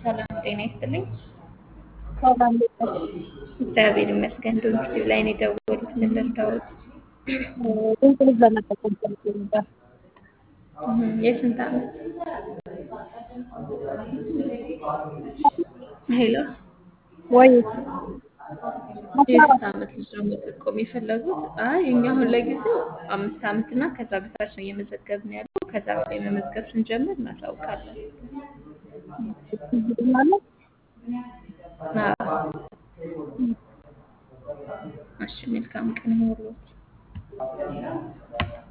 ሰላም ጤና ይስጥልኝ። ሰላም እንዴት ነሽ? እግዚአብሔር ይመስገን። ዶክቲቭ ላይ ነው የደወሉት። ምን ልርዳዎት? ድምፅ ልጅ ለመጠቀም ፈልጌ ነበር። እህ፣ የስንት ዓመት? ሄሎ፣ ወይ የስንት ዓመት ልጅ ነው መጠቆም የፈለጉት? አይ እኛ አሁን ለጊዜው አምስት ዓመት እና ከዛ በታች ነው እየመዘገብን ያለው። ከዛ በላይ መመዝገብ ስንጀምር እናሳውቃለን። ማለት አዎ። እሺ፣ መልካም ቀን ይሁንልዎት።